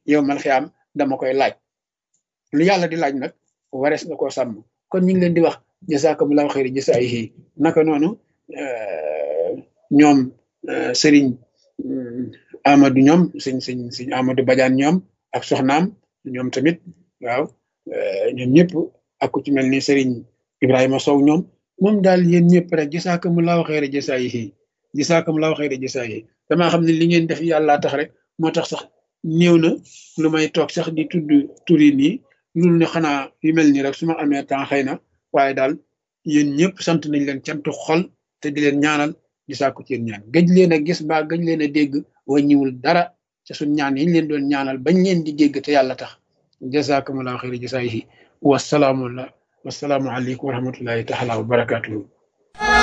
yow mal xiyaam dama koy laaj lu yàlla di laaj nag warees na koo sàmm kon ñu ngi leen di wax jazakumullahu xayri jasaayihi naka noonu ñoom sëriñ Amadou ñoom sëñ sëñ sëñ Amadou Badiane ñoom ak soxnaam ñoom tamit waaw ñoom ñëpp ak ku ci mel ni sëriñ Ibrahima Sow ñoom moom daal yéen ñëpp rek jazakumullahu xayri jasaayihi jazakumullahu xayri jasaayihi damaa xam ne li ngeen def yàlla tax rek moo tax sax néew na lu may toog sax di tudd turi nii loolu ne xanaa yu mel nii rek su ma amee temps xëy na waaye daal yéen ñëpp sant nañ leen cantu xol te di leen ñaanal di sàkku ci yéen ñaan gëj leen a gis ba gëj leen a dégg wàññiwul dara ca suñ ñaan yi ñu leen doon ñaanal bañ leen di dégg te yàlla tax jazakumullahu xayri jasaayihi wasalaamu wasalaamu aleykum wa rahmatullahi taala wa barakatuhu